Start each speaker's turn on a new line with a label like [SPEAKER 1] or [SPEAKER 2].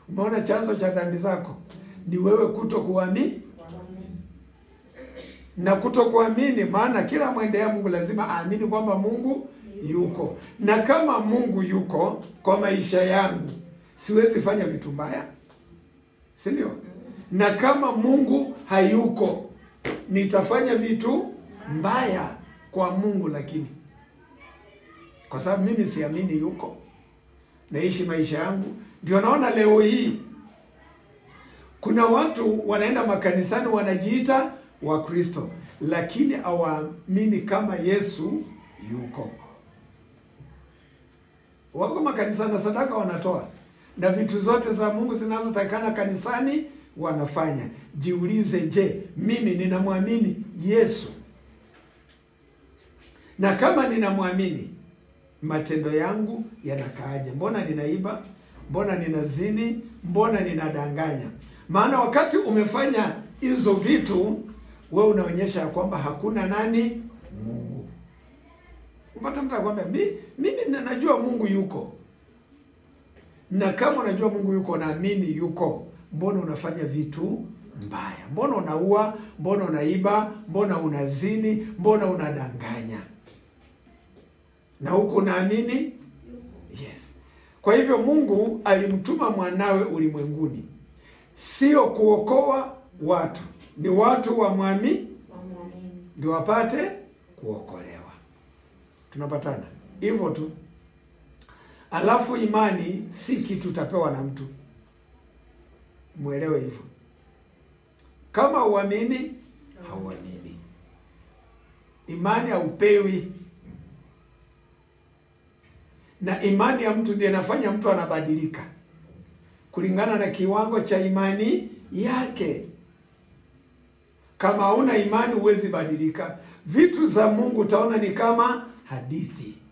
[SPEAKER 1] Umeona chanzo cha dhambi zako ni wewe kuto kuamini na kuto kuamini, maana kila mwendea Mungu lazima aamini kwamba Mungu yuko, na kama Mungu yuko kwa maisha yangu, siwezi fanya vitu mbaya, si ndio? Na kama Mungu hayuko, nitafanya vitu mbaya kwa Mungu, lakini kwa sababu mimi siamini yuko, naishi maisha yangu. Ndio naona leo hii kuna watu wanaenda makanisani wanajiita Wakristo, lakini hawaamini kama Yesu yuko. Wako makanisani na sadaka wanatoa na vitu zote za Mungu zinazotakikana kanisani wanafanya. Jiulize, je, mimi ninamwamini Yesu? Na kama ninamwamini, matendo yangu yanakaaje? Mbona ninaiba? Mbona ninazini? Mbona ninadanganya? Maana wakati umefanya hizo vitu, we unaonyesha ya kwamba hakuna nani? Mungu. Upata mtu akwambia mi, mimi najua Mungu yuko, na kama unajua Mungu yuko, naamini yuko, mbona unafanya vitu mbaya? Mbona unaua? Mbona unaiba? Mbona unazini? Mbona unadanganya? na huku naamini yes. Kwa hivyo Mungu alimtuma mwanawe ulimwenguni, sio kuokoa watu, ni watu wamwamini ndio wapate kuokolewa. Tunapatana hivyo tu. Alafu imani si kitu utapewa na mtu, mwelewe hivyo. Kama uamini, hauamini. Imani haupewi na imani ya mtu ndiyo inafanya mtu anabadilika kulingana na kiwango cha imani yake. Kama hauna imani, huwezi badilika. Vitu za Mungu utaona ni kama hadithi.